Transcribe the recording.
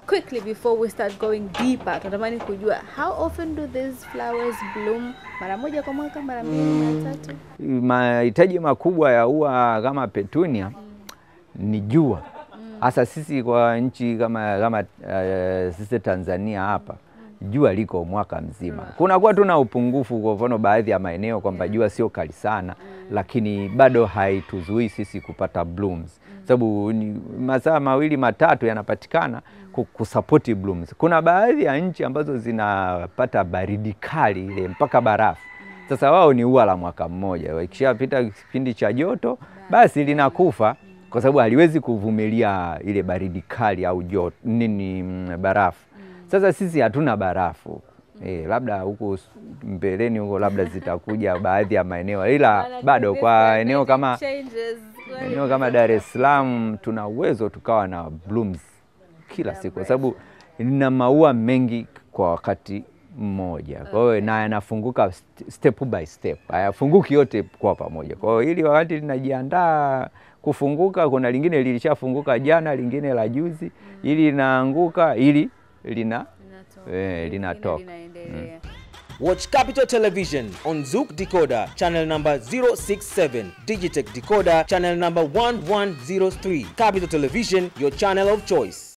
quickly before we start going deeper, tunatamani kujua how often do these flowers bloom? Mara moja kwa mwaka, mara mbili, mara tatu? Mahitaji makubwa ya ua kama petunia ni jua hasa sisi kwa nchi kama, kama uh, sisi Tanzania hapa jua liko mwaka mzima. Kunakuwa tuna upungufu, kwa mfano baadhi ya maeneo kwamba jua sio kali sana, lakini bado haituzuii sisi kupata blooms, sababu ni masaa mawili matatu yanapatikana ku- kusapoti blooms. Kuna baadhi ya nchi ambazo zinapata baridi kali ile mpaka barafu. Sasa wao ni ua la mwaka mmoja, ikishapita kipindi cha joto basi linakufa kwa sababu haliwezi kuvumilia ile baridi kali au joto nini, mm, barafu. Sasa sisi hatuna barafu eh, labda huko s- mbeleni huko labda zitakuja baadhi ya maeneo, ila bado kwa eneo kama Changes. eneo kama Dar es Salaam tuna uwezo tukawa na blooms kila siku, kwa sababu lina maua mengi kwa wakati mmoja. Kwa hiyo na yanafunguka st- step by step, hayafunguki yote kwa pamoja. Kwa hiyo ili wakati linajiandaa kufunguka, kuna lingine lilishafunguka jana, lingine la juzi, ili linaanguka, ili lina Linatoka. eh, Lingine linatoka. linaendelea. Watch Capital Television on Zook Decoder, channel number 067, Digitech Decoder, channel number 1103. Capital Television, your channel of choice.